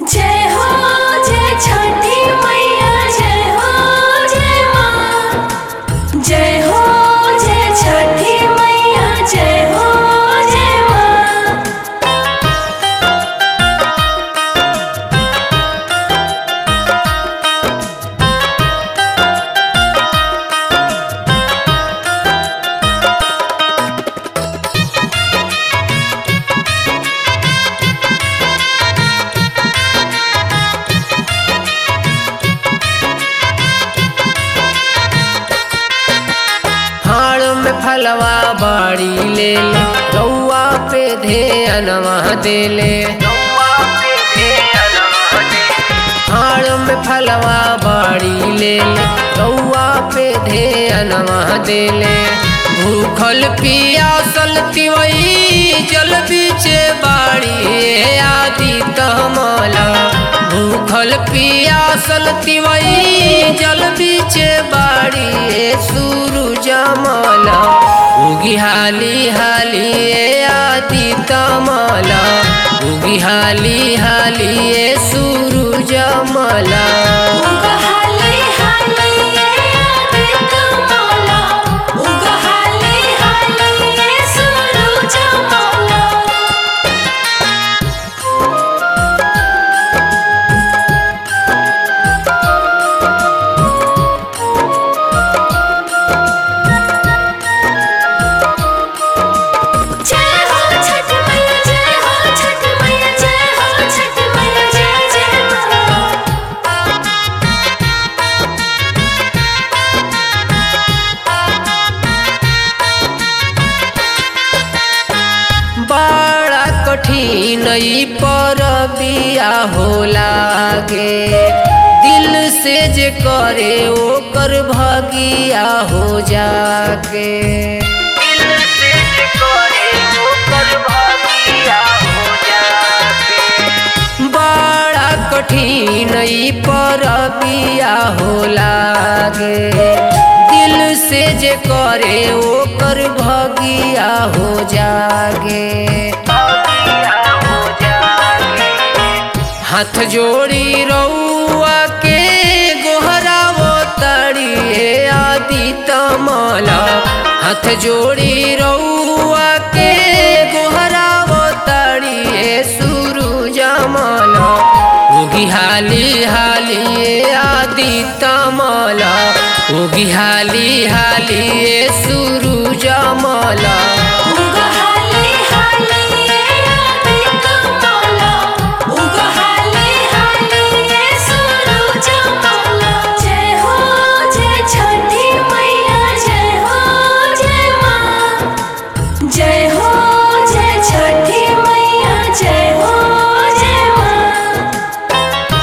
जय हो जय छठी मैया जय हो जय माँ जय हो जय छठी मैया जय हो जय माँ हाड़ में फलवा बाड़ी ले ले रउआ पे ध्यानवा दे ले हाड़ में फलवा बाड़ी ले ले रउआ पे ध्यानवा दे ले भूखल पियासल तिवई जल बीचे बाड़ी ए आदि तमला भूखल पियासल तिवई जल बीचे बाड़ी ए सूरज मला उगी हाली हाली ए आदि तमला उगी हाली हाली ए सूरज मला उगा हाले हाले आदित माला उगा हाले हाले सूरज माला जय हो छठ मैया जय हो छठ मैया जय हो छठ मैया जय जय माँ बड़ा कठिन ई पर बिया हो लागे दिल से जे करे ओकर भगिया हो जागे दिल से जे करे ओकर भगिया हो जागे बड़ा कठिन ई पर बिया हो लागे दिल से जे करे ओकर भगिया हो जागे हाथ जोड़ी रउआ के गोहरावो तड़िए आदि तमला हाथ जोड़ी रउआ के गोहरावो तड़िए सूरज मला उगी हाली हाली ए आदि तमला उगी हाली हाली ए सूरज मला उगा हाले हाले आदित माला उगा हाले हाले सूरज माला जय हो जय छठी मैया जय हो जय माँ जय हो जय छठी मैया जय हो जय माँ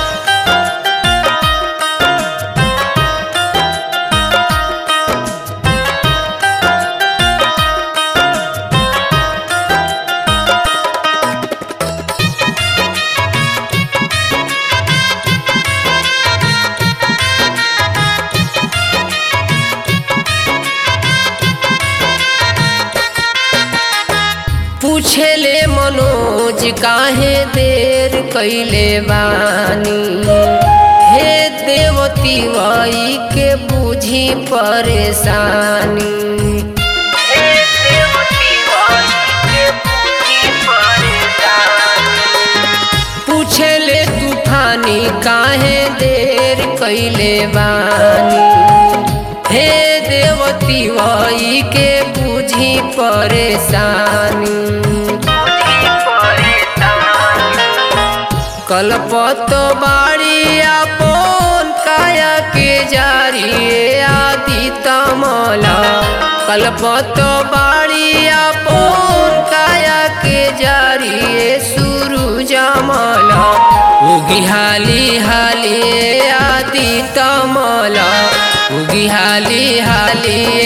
पूछेले मनोज काहे देर कैले बानी हे देवती वही के बुझी परेशानी हे देवती वही के बुझी परेशानी पूछेले तूफानी काहे देर कैले बानी हे देवती वही के बुझी परेशानी कलपत बाड़ी आपन काया के जारी आदि तमला कलपत बाड़ी आपन काया के जारी सूरज मला उगी हाली हाली आदि तमला उगी हाली हाली